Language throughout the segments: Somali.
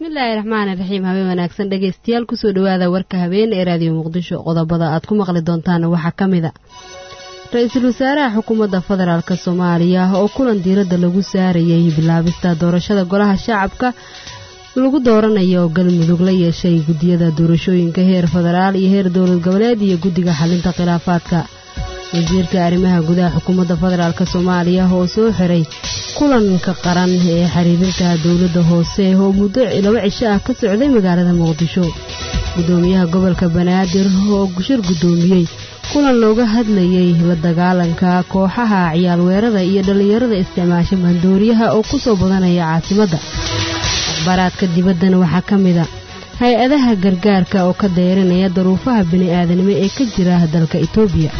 bismillaahi raxmaani raxiim habeen wanaagsan dhegeystayaal kusoo dhawaada warka habeen ee raadiyo muqdisho qodobada aad ku maqli doontaana waxaa ka mid a ra-iisul wasaaraha xukuumadda federaalk soomaaliya oo kulan diiradda lagu saarayay bilaabista doorashada golaha shacabka lagu dooranayo galmudug la yeeshay guddiyada doorashooyinka heer federaal iyo heer dowlad goboleed iyo guddiga xalinta khilaafaadka wasiirka arrimaha gudaha xukuumadda federaalk soomaaliya oo soo xiray kulanka qaran ee xiriirinta dowladda hoose oo muddo laba cisho ah ka socday magaalada muqdisho gudoomiyaha gobolka banaadir oo shir guddoomiyey kulan looga hadlayay la dagaalanka kooxaha ciyaalweerada iyo dhallinyarada isticmaasha maandooriyaha oo ku soo badanaya caasimadda akhbaaraadka dibaddana waxaa ka mid a hay-adaha gargaarka oo ka dayranaya daruufaha bini-aadanimo ee ka jira dalka itoobiya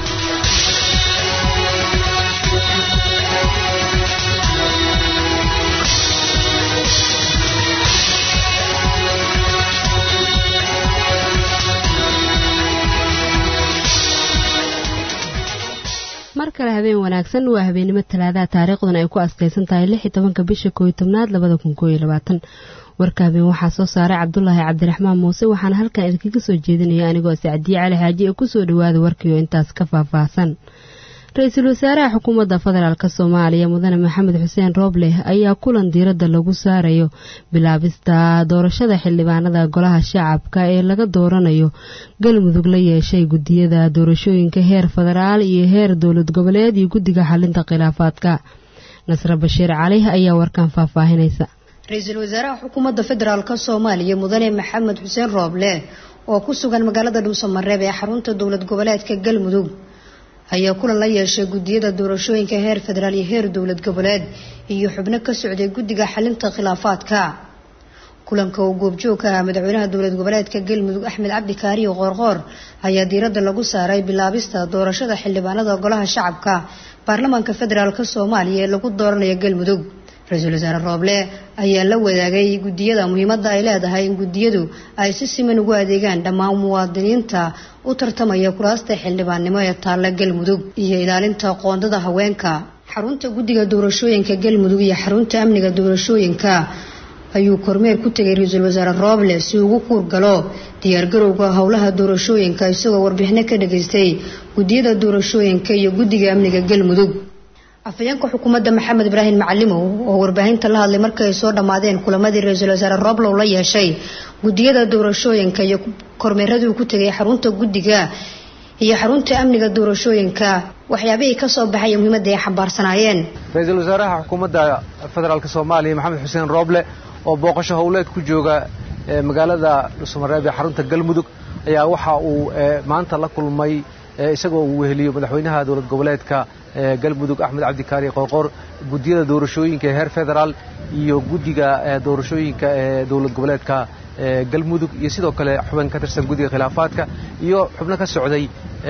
mar kale habeen wanaagsan waa habeennimo talaadaha taariikhduna ay ku askaysan tahay lix iyo tobanka bisha kooiyo tobnaad labada kun kooiyo labaatan warka habeen waxaa soo saaray cabdulaahi cabdiraxmaan muuse waxaana halkan idinkaga soo jeedinaya anigoo sacdiye cali xaaji ee kusoo dhawaada warkiioo intaas ka faahfaahsan ra-iisul wasaaraha xukuumadda federaalk soomaaliya mudane maxamed xuseen roobleh ayaa kulan diiradda lagu saarayo bilaabista doorashada xildhibaanada golaha shacabka ee laga dooranayo galmudug la yeeshay guddiyada doorashooyinka heer federaal iyo heer dowlad goboleed iyo guddiga xalinta khilaafaadka nasre bashiir cali ayaa warkan faahfaahinaysa ra-iisul wasaaraha xukuumadda federaalk soomaaliya mudane maxamed xuseen rooble oo ku sugan magaalada dhuusamareeb ee xarunta dowlad goboleedka galmudug ayaa kulan la yeeshay guddiyada doorashooyinka heer federaal iyo heer dowlad goboleed iyo xubno ka socday guddiga xalinta khilaafaadka kulanka uu goobjoog ka ah madaxweynaha dowlad goboleedka galmudug axmed cabdi kaariyo qoorqoor ayaa diiradda lagu saaray bilaabista doorashada xildhibaanada golaha shacabka baarlamaanka federaalk soomaaliya ee lagu dooranayo galmudug ra-iisul wasaare rooble ayaa la wadaagay guddiyada muhiimadda ay leedahay in guddiyadu ay si siman ugu adeegaan dhammaan muwaadiniinta u tartamaya kuraasta xildhibaannimo ee taalla galmudug iyo ilaalinta qoondada haweenka xarunta guddiga doorashooyinka galmudug iyo xarunta amniga doorashooyinka ayuu kormeer ku tegay ra-iisul wasaare rooble si ugu kuurgalo diyaargarowga howlaha doorashooyinka isagoo warbixino ka dhageystay guddiyada doorashooyinka iyo guddiga amniga galmudug afhayeenka xukuumadda maxamed ibraahim macalimow oo warbaahinta la hadlay markii ay soo dhammaadeen kulamadii ra-iisul wasaare roblow la yeeshay guddiyada doorashooyinka iyo kormeeradii ku tegay xarunta guddiga iyo xarunta amniga doorashooyinka waxyaabihii ka soo baxay muhiimadda ay xambaarsanaayeen ra-iisul wasaaraha xukuumadda federaalk soomaaliya maxamed xuseen rooble oo booqasho howleed ku jooga magaalada dhuusamareeb ee xarunta galmudug ayaa waxa uu maanta la kulmay isagoo uu weheliyo madaxweynaha dowlad goboleedka galmudug axmed cabdikaari qoorqoor guddiyada doorashooyinka ee heer federaal iyo guddiga doorashooyinka ee dowlad goboleedka galmudug iyo sidoo kale xubin ka tirsan guddiga khilaafaadka iyo xubno ka socday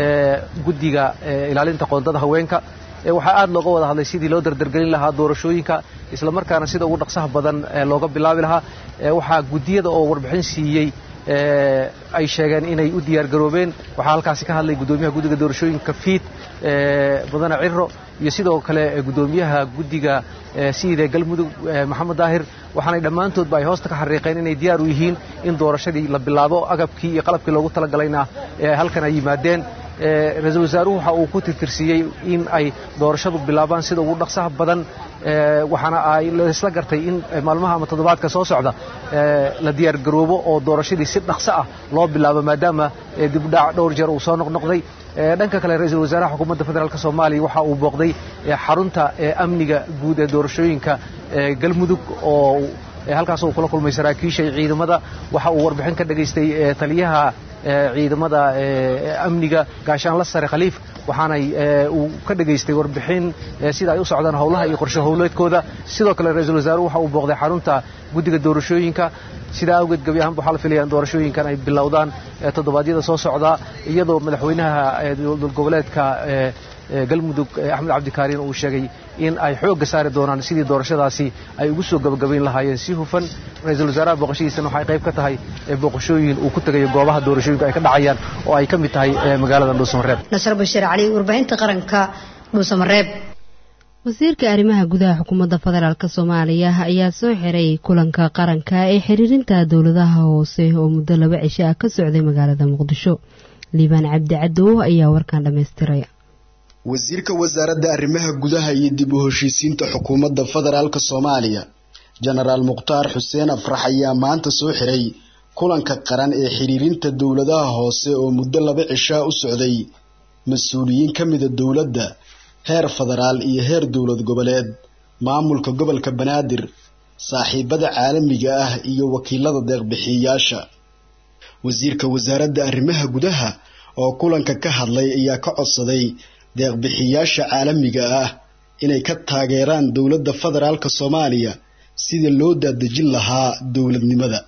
guddiga ilaalinta qoondada haweenka waxaa aad looga wada hadlay sidii loo dardargelin lahaa doorashooyinka isla markaana sida ugu dhaqsaha badan looga bilaabi lahaa waxaa guddiyada oo warbixin siiyey ay sheegeen inay u diyaargaroobeen waxaa halkaasi ka hadlay guddoomiyaha guddiga doorashooyinka fiid mudane ciro iyo sidoo kale guddoomiyaha guddiga siida galmudug maxamed daahir waxaanay dhammaantoodba ay hoosta ka xariiqeen inay diyaar u yihiin in doorashadii la bilaabo agabkii iyo qalabkii loogu talagalayna halkan ay yimaadeen ra-iisul wasaaruhu waxa uu ku tirtirsiiyey in ay doorashadu bilaabaan sida ugu dhaqsaha badan waxaana ay laisla gartay in maalmaha ama toddobaadka soo socda la diyaargaroobo oo doorashadii si dhaqso ah loo bilaabo maadaama dibdhac dhowr jeer uu soo noqnoqday dhanka kale ra-iisul wasaaraha xukuumadda federaalk soomaaliya waxa uu booqday xarunta amniga guud ee doorashooyinka galmudug oo halkaas uu kula kulmay saraakiisha ciidamada waxa uu warbixin ka dhageystay taliyaha ciidamada amniga gaashaanla sare khaliif waxaanay uu ka dhageystay warbixin sida ay u socdaan howlaha iyo qorshe howleedkooda sidoo kale ra-iisul wasaaruhu waxa uu booqday xarunta guddiga doorashooyinka sidaa awgeed gebi ahaanba waxaa la filaya in doorashooyinkan ay bilowdaan toddobaadyada soo socda iyadoo madaxweynaha dowlad goboleedka galmudug axmed cabdikaariin uu sheegay in ay xoogga saari doonaan sidii doorashadaasi ay ugu soo gabagabayn lahaayeen si hufan ra-iisul wasaaraha booqashadiisana waxay qayb ka tahay booqashooyin uu ku tegayo goobaha doorashooyinka ay ka dhacayaan oo ay ka mid tahay magaalada dhuusamareeb nasr bashiir cali warbaahinta qaranka dhuusamareeb wasiirka arrimaha gudaha xukuumadda federaalk soomaaliya ayaa soo xiray kulanka qaranka ee xiriirinta dowladaha hoose oo muddo laba cisho ah ka socday magaalada muqdisho liibaan cabdi cadow ayaa warkan dhammaystiray wasiirka wasaaradda arrimaha gudaha iyo dib u heshiisiinta xukuumadda federaalk soomaaliya jenaraal mukhtaar xuseen afrax ayaa maanta soo xiray kulanka qaran ee xiriirinta dowladaha hoose oo muddo laba cishaa u socday mas-uuliyiin ka mida dowladda heer federaal iyo heer dowlad goboleed maamulka gobolka banaadir saaxiibada caalamiga ah iyo wakiilada deeqbixiyayaasha wasiirka wasaaradda arrimaha gudaha oo kulanka ka hadlay ayaa ka codsaday deeqbixiyayaasha caalamiga ah inay ka taageeraan dowladda federaalk soomaaliya sida loo daadejin lahaa dowladnimada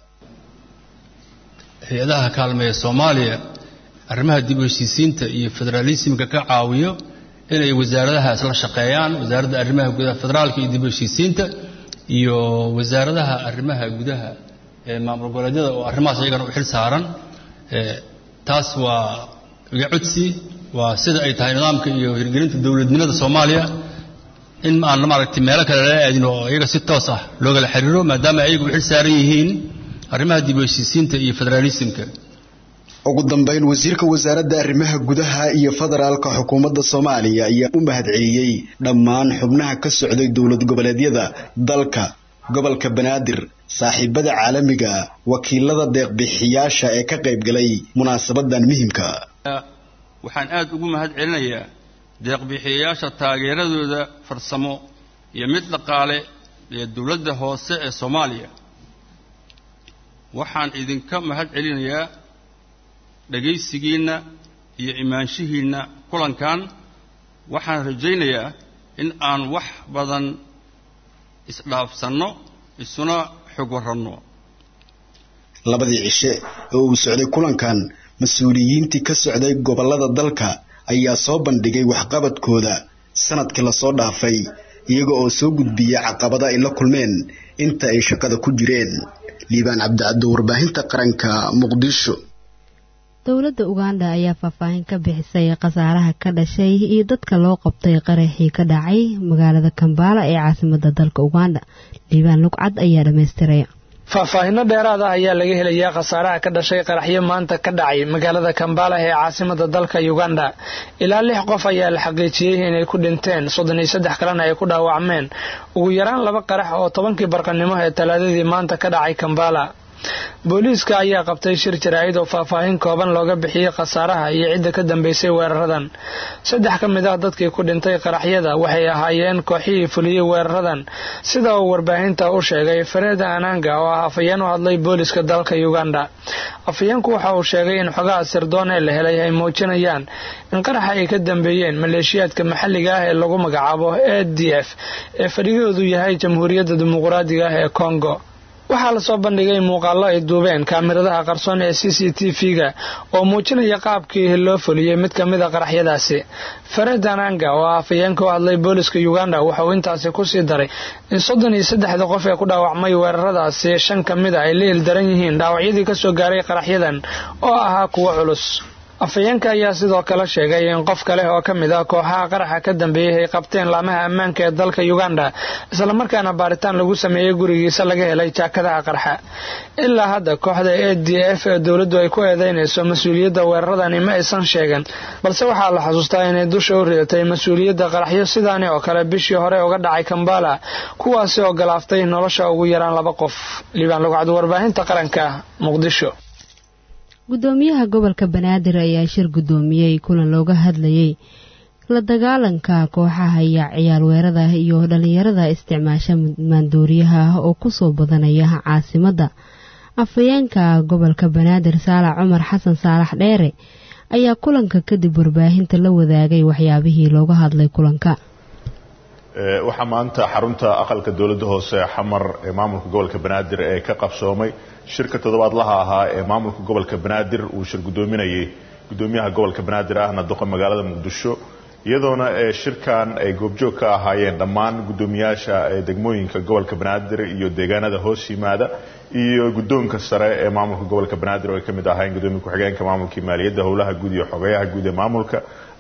hay-adaha kaalmeeya soomaaliya arrimaha dib u heshiisiinta iyo federaalisimka ka caawiyo inay wasaaradaha isla shaqeeyaan wasaaradda arrimaha gudaha federaalka iyo dib u heshiisiinta iyo wasaaradaha arrimaha gudaha ee maamul goboleedyada oo arrimahaas iyagana u xil saaran taas waa iga codsi waa sida ay tahay nidaamka iyo hirgelinta dowladnimada soomaaliya in aan maaragtay meelo kale lala aadin oo iyaga si toos ah loogala xiriiro maadaama ayagu u xil saaran yihiin arrimaha dib u heshiisiinta iyo federaalisimka ugu dambeyn wasiirka wasaaradda arrimaha gudaha iyo federaalka xukuumadda soomaaliya ayaa u mahadceliyey dhammaan xubnaha ka socday dowlad goboleedyada dalka gobolka banaadir saaxiibada caalamiga wakiilada deeqbixiyaasha ee ka qayb galay munaasabadan muhimka waxaan aad ugu mahad celinayaa deeqbixiyayaasha taageeradooda farsamo iyo mid dhaqaale ee dowladda hoose ee soomaaliya waxaan idinka mahad celinayaa dhegaysigiinna iyo imaanshihiinna kulankan waxaan rajaynayaa in aan wax badan isdhaafsanno isuna xog warranno labadii cishe oo uu socday kulankan mas-uuliyiintii ka socday gobollada dalka ayaa soo bandhigay waxqabadkooda sanadkii lasoo dhaafay iyaga oo soo gudbiya caqabada ay la kulmeen inta ay shaqada ku jireen liibaan cabdicaddo warbaahinta qaranka muqdisho dowladda uganda ayaa faahfaahin ka bixisay khasaaraha ka dhashay iyo dadka loo qabtay qaraxii ka dhacay magaalada kambaala ee caasimada dalka uganda liibaan lugcad ayaa dhammaystiray faahfaahinno dheeraad ah ayaa laga helayaa khasaaraha ka dhashay qaraxyo maanta ka dhacay magaalada kambala ee caasimada dalka uganda ilaa lix qof ayaa la xaqiijiyey inay ku dhinteen soddon iyo saddex kalena ay ku dhaawacmeen ugu yaraan laba qarax oo tobankii barqanimo ee talaadadii maanta ka dhacay kambala booliiska ayaa qabtay shir jaraa'id oo faahfaahin kooban looga bixiyey khasaaraha iyo cidda ka dambeysay weeraradan saddex ka mid ah dadkii ku dhintay qaraxyada waxay ahaayeen kooxihii fuliyey weeraradan sida uu warbaahinta u sheegay fareda ananga oo ah afhayeen u hadlay booliiska dalka uganda afhayeenku waxa uu sheegay in xogaha sirdoon ee la helay ay muujinayaan in qaraxa ay ka dambeeyeen maleeshiyaadka maxalliga ah ee lagu magacaabo a d f ee fadhigoodu yahay jamhuuriyadda dimuqraadiga ah ee congo waxaa lasoo bandhigay muuqaallo ay duubeen kaamiradaha qarsoon ee c c t v-ga oo muujinaya qaabkii loo fuliyey mid ka mid a qaraxyadaasi fared ananga oo ah afhayeenka u hadlay booliska uganda wuxauu intaasi kusii daray in soddon iyo saddexda qof ee ku dhaawacmay weeraradaasi shan ka mid a ay la ildaran yihiin dhaawacyadii kasoo gaaray qaraxyadan oo ahaa kuwo culus afhayeenka ayaa sidoo kale sheegay in qof kale oo ka mid ah kooxaha qaraxa ka dambeeyey ay qabteen laamaha ammaanka ee dalka uganda islamarkaana baaritaan lagu sameeyey gurigiisa laga helay jaakadaha qarxa ilaa hadda kooxda a d f ee dowladdu ay ku eedeynayso mas-uuliyadda weeraradani ma aysan sheegan balse waxaa la xusuustaa inay dusha u ridatay mas-uuliyadda qaraxyo sidaani oo kale bishii hore uga dhacay kambala kuwaasi oo galaaftay nolosha ugu yaraan laba qof liibaan lugcad warbaahinta qaranka muqdisho gudoomiyaha gobolka banaadir ayaa shir gudoomiyey kulan looga hadlayay la dagaalanka kooxaha iyo ciyaar weerada iyo dhalinyarada isticmaasha maandooriyaha oo kusoo badanaya caasimadda afhayeenka gobolka banaadir saalax cumar xasan saalax dheere ayaa kulanka kadib warbaahinta la wadaagay waxyaabihii looga hadlay kulanka waxaa maanta xarunta aqalka dowladda hoose xamar ee maamulka gobolka banaadir ee ka qabsoomay shirka toddobaadlaha ahaa ee maamulka gobolka banaadir uu shir gudoominayay gudoomiyaha gobolka banaadir ahna doqa magaalada muqdisho iyadoona shirkan ay goobjoog ka ahaayeen dhammaan gudoomiyaasha degmooyinka gobolka banaadir iyo deegaanada hoos yimaada iyo guddoonka sare ee maamulka gobolka banaadir oo ay ka mid ahaayeen gudoomiya ku-xigeenka maamulkii maaliyadda howlaha guud iyo xogeyaha guud ee maamulka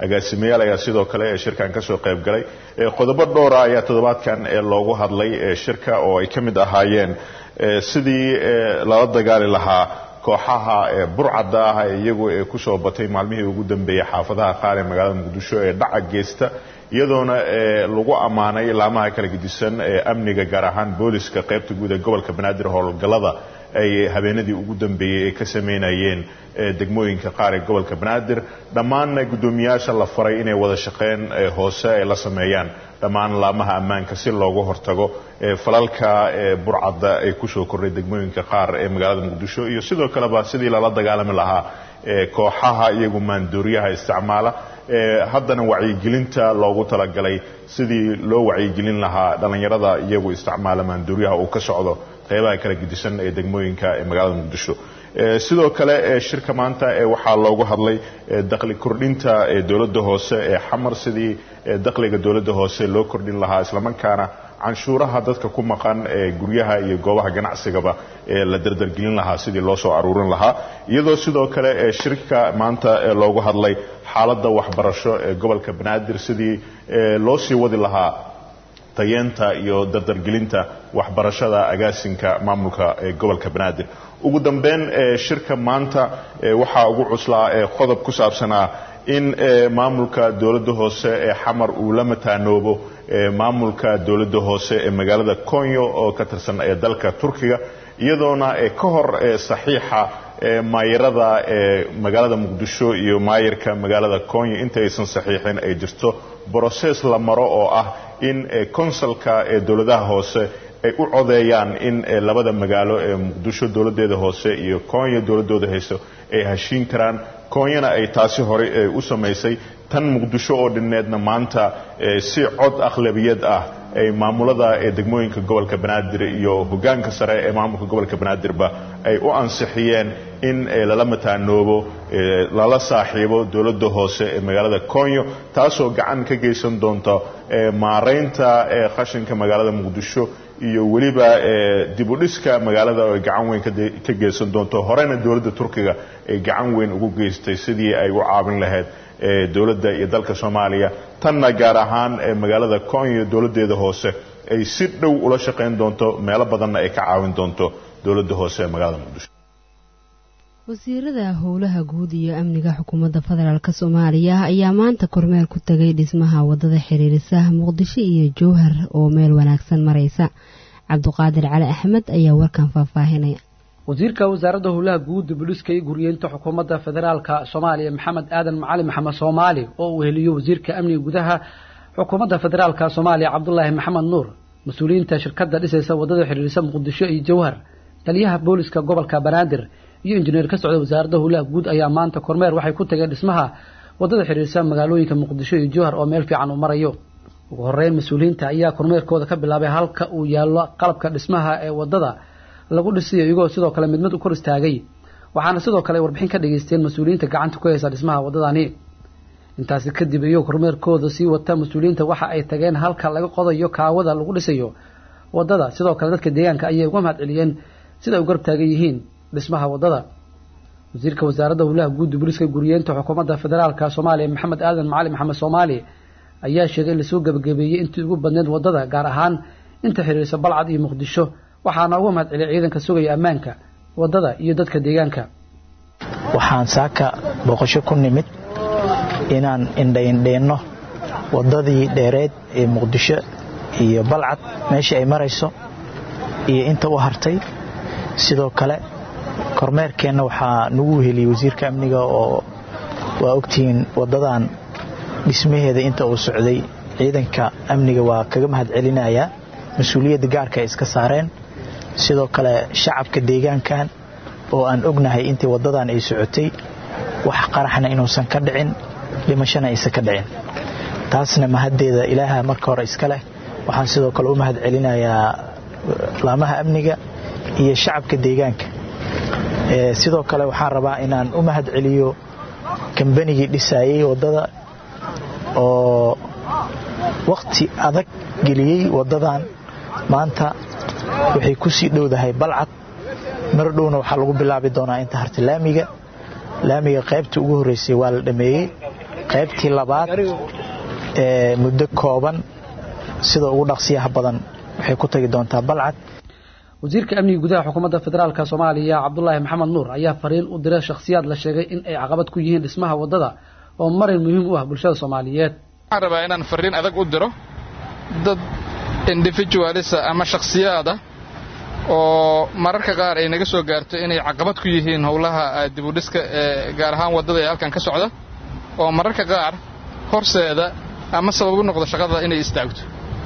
agaasimayaal ayaa sidoo kale ee shirkan kasoo qayb galay qodobo dhowra ayaa toddobaadkan loogu hadlay shirka oo ay ka mid ahaayeen sidii lala dagaali lahaa kooxaha burcadda ah ee iyagu ee kusoo batay maalmihii ugu dambeeyey xaafadaha qaar ee magaalada muqdisho ee dhaca geysta iyadoona lagu ammaanay laamaha kala gedisan ee amniga gaar ahaan booliska qaybta guud ee gobolka banaadir howlgallada ay habeenadii ugu dambeeyey ay ka sameynayeen degmooyinka qaar ee gobolka banaadir dhammaanna guddoomiyaasha la faray inay wada shaqeyn hoose ay la sameeyaan dhammaan laamaha ammaanka si loogu hortago falalka burcadda ay kusoo kordhay degmooyinka qaar ee magaalada muqdisho iyo sidoo kaleba sidii lala dagaalami lahaa kooxaha iyagu maandooriyaha isticmaala haddana wacyigelinta loogu talagalay sidii loo wacyigelin lahaa dhallinyarada iyagu isticmaala maandooriyaha uu ka socdo qeybaha kala gedisan ee degmooyinka ee magaalada muqdisho sidoo kale shirka maanta waxaa loogu hadlay dakhli kordhinta dowladda hoose ee xamar sidii dakhliga dowladda hoose loo kordhin lahaa islamarkaana canshuuraha dadka ku maqan ee guryaha iyo goobaha ganacsigaba ee la dardargelin lahaa sidii loo soo aruurin lahaa iyadoo sidoo kale shirka maanta loogu hadlay xaaladda waxbarasho ee gobolka banaadir sidii loo sii wadi lahaa tayeenta iyo dardargelinta waxbarashada agaasinka maamulka ee gobolka banaadir ugu dambeyn shirka maanta waxaa ugu cuslaa qodob ku saabsanaa in maamulka dowladda hoose ee xamar uu la mataanoobo maamulka dowladda hoose ee magaalada konyo oo ka tirsan ee dalka turkiga iyadoona ka hor saxiixa maayarada magaalada muqdisho iyo maayarka magaalada konyo intaysan saxiixin ay jirto broses la maro oo ah in konsalka ee dowladaha hoose ay u codeeyaan in labada magaalo ee muqdisho dowladeeda hoose iyo konya dowladooda hayso ay heshiin karaan konyana ay taasi horey u samaysay tan muqdisho oo dhinneedna maanta si cod akhlabiyad ah ay maamulada ee degmooyinka gobolka banaadir iyo hogaanka sare ee maamulka gobolka banaadirba ay u ansixiyeen in lala mataanoobo lala saaxiibo dowladda hoose ee magaalada konyo taasoo gacan ka geysan doonta maaraynta qashinka magaalada muqdisho iyo weliba dibudhiska magaalada oo ay gacan weyn ka geysan doonto horena dowladda turkiga ay gacan weyn ugu geystay sidii ay u caawin lahayd dowladda iyo dalka soomaaliya tanna gaar ahaan magaalada konyo dowladdeeda hoose ay si dhow ula shaqayn doonto meelo badanna ay ka caawin doonto dowladda hoose ee magaalada muqdisho wasiirada howlaha guud iyo amniga xukuumadda federaalk soomaaliya ayaa maanta kormeer ku tagay dhismaha wadada xiriirisa muqdisho iyo jowhar oo meel wanaagsan maraysa cabduqaadir cali axmed ayaa warkan faahfaahinaya wasiirka wasaaradda howlaha guud buliska iyo guryeynta xukuumadda federaalka soomaaliya maxamed aadan macali maxamed soomaali oo uu heliyo wasiirka amniga gudaha xukuumadda federaalka soomaaliya cabdulaahi maxamed nuur mas-uuliyiinta shirkadda dhisaysa wadada xiriirisa muqdisho iyo jowhar taliyaha booliska gobolka banaadir iyo injineer ka socda wasaaradda howlaha guud ayaa maanta kormeer waxay ku tageen dhismaha wadada xiriirsa magaalooyinka muqdisho iyo jowhar oo meel fiican uu marayo ugu horeyn mas-uuliyiinta ayaa kormeerkooda ka bilaabay halka uu yaallo qalabka dhismaha ee wadada lagu dhisiyo iyagoo sidoo kale mid mid u kor istaagay waxaana sidoo kale warbixin ka dhageysteen mas-uuliyiinta gacanta ku haysa dhismaha wadadani intaasi kadib iyagoo kormeerkooda sii wata mas-uuliyiinta waxa ay tageen halka laga qodayo kaawada lagu dhisayo wadada sidoo kale dadka deegaanka ayay uga mahad celiyeen sida ay u garab taagan yihiin dhismaha wadada wasiirka wasaaradda howlaha guud booliska guriyeenta xukuumadda federaalka soomaaliya maxamed aadan macali maxamed soomaali ayaa sheegay in lasoo gebagabeeyey intii ugu badneed wadada gaar ahaan inta xiriirsa balcad iyo muqdisho waxaana uga mahad celiyay ciidanka sugaya ammaanka wadada iyo dadka deegaanka waxaan saaka boqosho ku nimid inaan indhaindheenno wadadii dheereed ee muqdisho iyo balcad meeshii ay marayso iyo inta u hartay sidoo kale kormeerkeenna waxaa nagu heliyey wasiirka amniga oo waa ogtihiin wadadan dhismaheeda inta uu socday ciidanka amniga waa kaga mahad celinayaa mas-uuliyadda gaarka ay iska saareen sidoo kale shacabka deegaankan oo aan ognahay intii wadadan ay socotay wax qaraxna inuusan ka dhicin dhimashana aysan ka dhicin taasna mahaddeeda ilaaha marka hore iska leh waxaan sidoo kale u mahad celinayaa laamaha amniga iyo shacabka deegaanka sidoo kale waxaan rabaa inaan u mahad celiyo kambanigii dhisaayey wadada oo wakhti adag geliyey wadadan maanta waxay ku sii dhowdahay balcad mar dhowna waxaa lagu bilaabi doonaa inta harta laamiga laamiga qaybta ugu horreysay waa la dhameeyey qaybtii labaad ee muddo kooban sida ugu dhaqsiyaha badan waxay ku tagi doontaa balcad wasiirka amniga gudaha xukuumadda federaalka soomaaliya cabdulaahi maxamed nuur ayaa fariin u diray shakhsiyaad la sheegay in ay caqabad ku yihiin dhismaha waddada oo marin muhiim u ah bulshada soomaaliyeed waxaan rabaa inaan fariin adag u diro dad individualisa ama shakhsiyaada oo mararka qaar ay naga soo gaarto inay caqabad ku yihiin howlaha dibudhiska ee gaar ahaan waddada ee halkan ka socda oo mararka qaar horseeda ama sabab u noqdo shaqada inay istaagto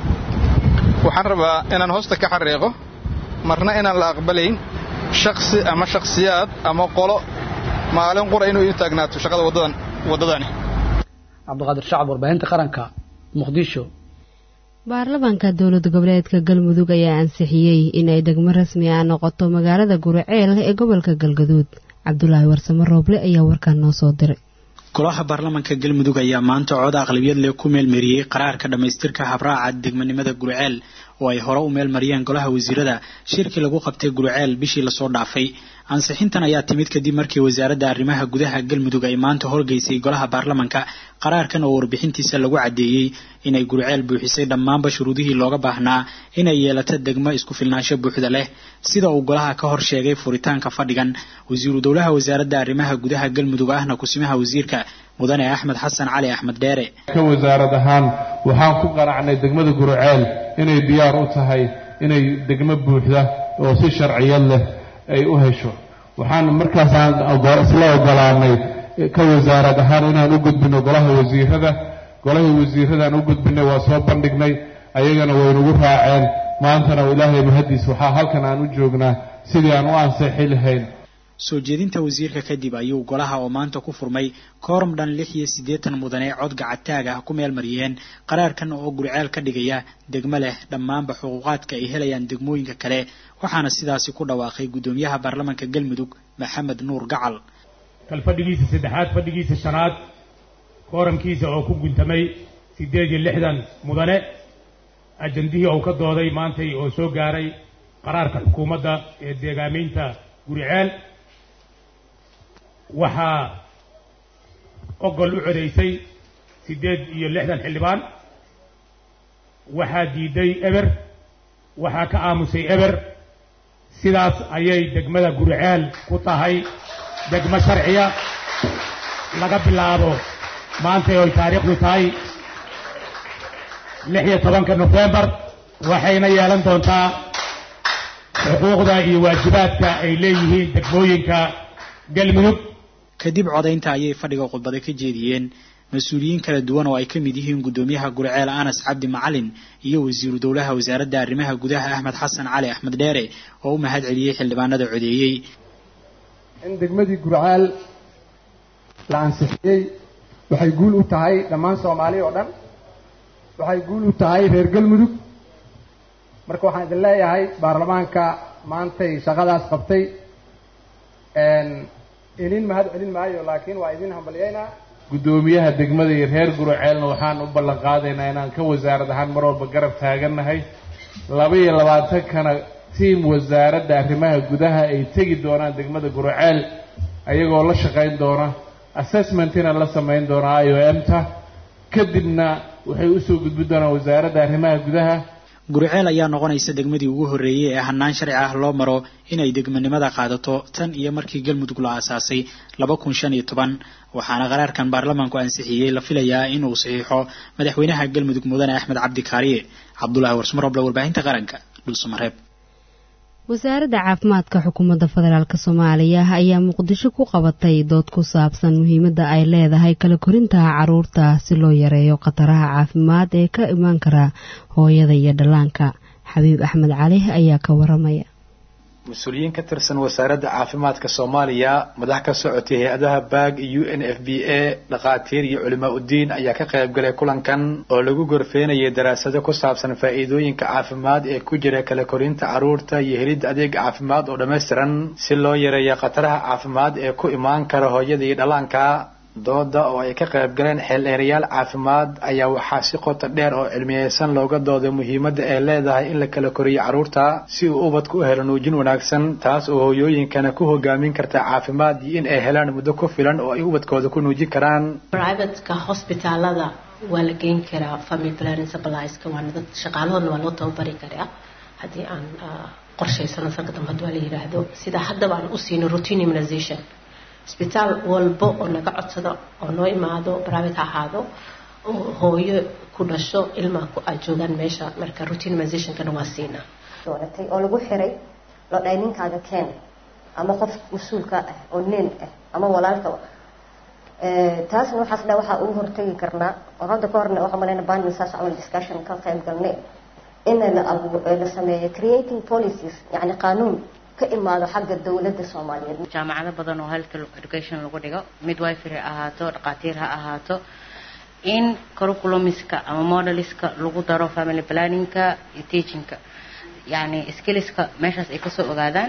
waxaan rabaa inaan hoosta ka xariiqo marna inaan la aqbalayn shakhsi ama shakhsiyaad ama qolo maalin qura inuu ii taagnaato shaqada waddadan waddadani cabdiqaadir shacab warbaahinta qaranka muqdisho baarlamaanka dowlad goboleedka galmudug ayaa ansixiyey inay degmo rasmi ah noqoto magaalada guriceel ee gobolka galgaduud cabdulaahi warsamo rooble ayaa warkaan noo soo diray golaha baarlamaanka galmudug ayaa maanta cod aqlabiyad leh ku meelmariyey qaraarka dhammaystirka habraaca degmanimada guriceel oo ay hore u meelmariyeen golaha wasiirada shirkii lagu qabtay guriceel bishii lasoo dhaafay ansixintan ayaa timid kadib markii wasaaradda arrimaha gudaha galmudug ay maanta horgeysay golaha baarlamanka qaraarkan oo warbixintiisa lagu caddeeyey inay guriceel buuxisay dhammaanba shuruudihii looga baahnaa inay yeelato degmo isku filnaansho buuxda leh sida uu golaha ka hor sheegay furitaanka fadhigan wasiiru dowlaha wasaaradda arrimaha gudaha galmudug ahna kusimaha wasiirka mudane axmed xasan cali axmed dheere ka wasaarad ahaan waxaan ku qanacnay degmada guriceel inay diyaar u tahay inay degmo buuxda oo si sharciyad leh ay u hesho waxaan markaasaan isla ogolaanay ka wasaarad ahaan inaan u gudbino golaha wasiirada golahii wasiiradaan u gudbinay waa soo bandhignay ayagana waynugu raaceen maantana ilaahay mahadiis waxaa halkan aan u joognaa sidii aan u ansixi lahayn soo jeedinta wasiirka kadib ayuu golaha oo maanta ku furmay kooram dhan lix iyo siddeetan mudane cod gacataag ah ku meel mariyeen qaraarkan oo guriceel ka dhigaya degmo leh dhammaanba xuquuqaadka ay helayaan degmooyinka kale waxaana sidaasi ku dhawaaqay guddoomiyaha baarlamaanka galmudug maxamed nuur gacal kal fadhigiisa saddexaad fadhigiisa shanaad kooramkiisa oo ku guntamay siddeed iyo lixdan mudane ajandihii uu ka dooday maantay oo soo gaaray qaraarka xukuumadda ee deegaamaynta guriceel waxaa ogol u codaysay siddeed iyo lixdan xildhibaan waxaa diiday eber waxaa ka aamusay eber sidaas ayay degmada guriceel ku tahay degmo sharciya laga bilaabo maantay oy taariikhdu tahay lix iyo tobanka nofembar waxayna yeelan doontaa xuquuqda iyo waajibaadka ay leeyihiin degmooyinka galmudug kadib codaynta ayay fadhiga khudbada ka jeediyeen mas-uuliyiin kala duwan oo ay ka mid yihiin guddoomiyaha guriceel anas cabdi macalin iyo wasiiru dowlaha wasaaradda arrimaha gudaha axmed xasan cali axmed dheere oo u mahad celiyey xildhibaanada codeeyey in degmadii guriceel la ansixiyey waxay guul u tahay dhammaan soomaaliya oo dhan waxay guul u tahay reer galmudug marka waxaan idin leeyahay baarlamaanka maantay shaqadaas qabtay inin mahad celin maayo laakiin waa idin hambalyaynaa guddoomiyaha degmada iyo reer guruceelna waxaan u ballan qaadaynaa inaan ka wasaarad ahaan mar walba garab taagannahay laba iyo labaatankana tiim wasaaradda arrimaha gudaha ay tegi doonaan degmada guruceel ayagoo la shaqayn doona assessmentina la samayn doona i o m ta kadibna waxay usoo gudbin doonaan wasaaradda arrimaha gudaha guriceel ayaa noqonaysa degmadii ugu horreeyey ee hannaan sharci ah loo maro inay degmanimada qaadato tan iyo markii galmudug la aasaasay laba kun shan iyo toban waxaana qaraarkan baarlamaanku ansixiyey la filayaa inuu saxiixo madaxweynaha galmudug mudane axmed cabdi kaariye cabdulaahi warsmaroble warbaahinta qaranka dhulsamareeb wasaaradda caafimaadka xukuumadda federaalk soomaaliya ayaa muqdisho ku qabatay dood ku saabsan muhiimadda ay leedahay kala korintaha caruurta si loo yareeyo khataraha caafimaad ee ka imaan kara hooyada iyo dhallaanka xabiib axmed cali ayaa ka waramaya mas-uuliyiin ka tirsan wasaaradda caafimaadka soomaaliya madax ka socotay hay-adaha baag u n f b a dhakhaatiir iyo culimaa uddiin ayaa ka qayb galay kulankan oo lagu gorfeynayay daraasado ku saabsan faa'iidooyinka caafimaad ee ku jira kala korinta carruurta iyo helidda adeeg caafimaad oo dhammaystiran si loo yareeyo khataraha caafimaad ee ku imaan kara hooyada iyo dhallaanka dooda oo ay ka qayb galeen xeeldheerayaal caafimaad ayaa waxaa si qoto dheer oo cilmiyeysan looga dooday muhiimadda ay leedahay in la kala koriyo carruurta si uu ubadku u helo nuujin wanaagsan taas oo hooyooyinkana ku hogaamin karta caafimaad iyo in ay helaan muddo ku filan oo ay ubadkooda ku nuujin karaan privateka hosbitaalada waa la geyn karaa family planning supplieska waana dad shaqaalahoodna waa loo tababari karaa haddii aan qorshaysano sanka dambe hadii waa la yidhaahdo sida haddaba aan u siino routine immunization isbitaal walbo oo naga codsado oo noo imaado private ha ahaado oo hooyo ku dhasho ilmaa ku aad joogaan meesha marka routine immunizationkana waa siinaa dooratay oo lagu xiray loo dhahay ninkaaga keen ama qof mas-uulka ah oo nin ah ama walaalka taasna waxaas dha waxaa ugu hortagi karnaa oo hadda ka horna waxaa malayna baan saas camal discussion ka qayb galnay in la abu la sameeyo creating policies yacni qaanuun ka imaado xagga dowladda soomaaliyeed jaamacado badan oo health education lagu dhigo midwifery ha ahaato dhaqaatiir ha ahaato in curriculumiska ama modeliska lagu daro family planningka iyo teachingka yani skillska meeshaas ay kasoo ogaadaan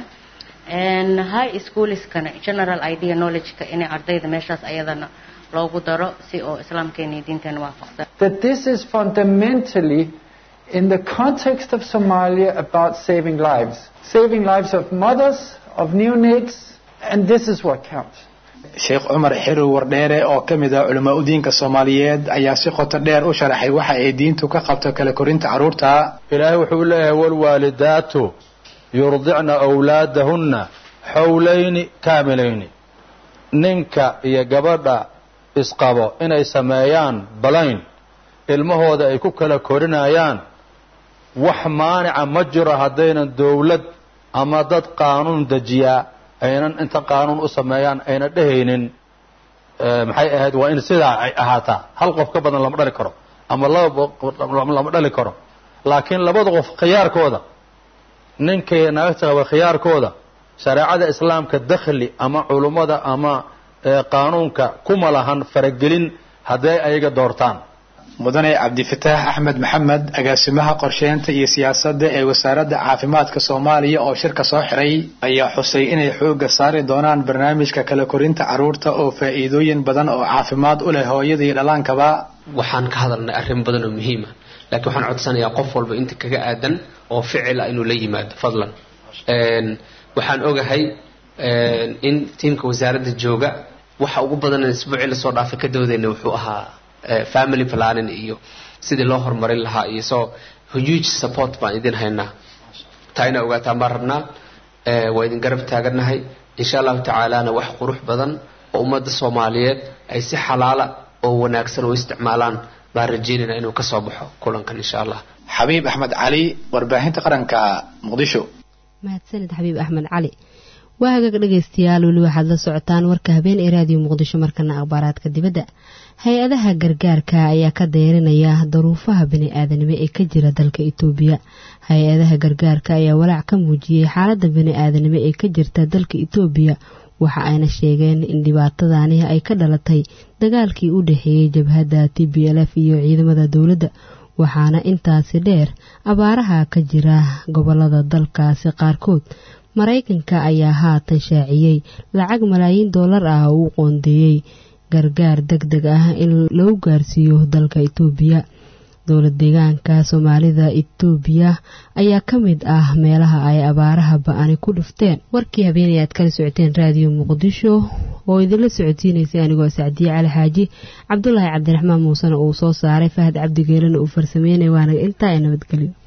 high schoolskana general idea knowledgeka inay ardayda meeshaas ayadana loogu daro si oo islaamkeena iyo diinteena waafaqsan that this is fundamentally in the context of Somalia about saving lives saving lives of mothers of neonates and this is what counts sheekh cumar xirow wardheere oo ka mid ah culamaa u diinka soomaaliyeed ayaa si qoto dheer u sharaxay waxa ay diintu ka qabto kala korinta carruurta ilaahay wuxuu leeyahay walwaalidaatu yurdicna awlaadahunna xowlayni kaamilayni ninka iyo gabadha isqabo inay sameeyaan balayn ilmahooda ay ku kala korinayaan wax maanica ma jiro haddaynan dowlad ama dad qaanuun dejiyaa aynan inta qaanuun u sameeyaan ayna dhehaynin maxay ahayd waa in sidaa ay ahaataa hal qof ka badan lama dhali karo ama laba lama dhali karo laakiin labada qof khiyaarkooda ninkay naagta qaba khiyaarkooda shareecada islaamka dakhli ama culummada ama qaanuunka kuma lahan faragelin hadday ayaga doortaan mudane cabdifataax axmed maxamed agaasimaha qorsheynta iyo siyaasadda ee wasaaradda caafimaadka soomaaliya oo shirka soo xiray ayaa xusay inay xoogga saari doonaan barnaamijka kala korinta carruurta oo faa'iidooyin badan oo caafimaad u leh hooyada iyo dhallaankaba waxaan ka hadalnay arrin badan oo muhiima laakiin waxaan codsanayaa qof walba inta kaga aadan oo ficil ah inuu la yimaado fadlan waxaan ogahay in tiimka wasaaradda jooga waxa ugu badan isbuucii lasoo dhaafay ka doodayna wuxuu ahaa family planning iyo sidii loo horumarin lahaa iyo so huge support baan idin haynaa taa inaa ogaataan baan rabnaa waa idin garab taagannahay insha allahu tacaalana wax qurux badan oo ummadda soomaaliyeed ay si xalaala oo wanaagsan u isticmaalaan baan rajeynayna inuu ka soo baxo kulankan insha allah xabiib axmed cali warbaahinta qaranka muqdisho mahadsanid xabiib axmed cali waa hagaag dhegaystayaal weli waxaad la socotaan warka habeen ee raadiyo muqdisho markana akhbaaraadka dibadda hay-adaha gargaarka ayaa ka dayrinaya daruufaha bani-aadanimo ee ka jira dalka itoobiya hay-adaha gargaarka ayaa walaac ka muujiyey xaaladda bani-aadanimo ee ka jirta dalka itoobiya waxa ayna sheegeen in dhibaatadani ay ka dhalatay dagaalkii u dhexeeyey jabhadda t b l f iyo ciidamada dowladda waxaana intaasi dheer abaaraha ka jira gobolada dalkaasi qaarkood maraykanka ayaa haatan shaaciyey lacag malaayiin dollar ah oo u qoondeeyey gargaar deg deg ah in lagu gaarsiiyo dalka itoobiya dowlad deegaanka soomaalida itoobiya ayaa ka mid ah meelaha ay abaaraha ba-ani ku dhufteen warkii habeenay aad kala socoteen raadiyo muqdisho oo idinla socodsiinaysay anigoo sacdiye cali xaaji cabdulaahi cabdiraxmaan muusena uu soo saaray fahad cabdigeelena uu farsameynay waana intaa ee nabadgelyo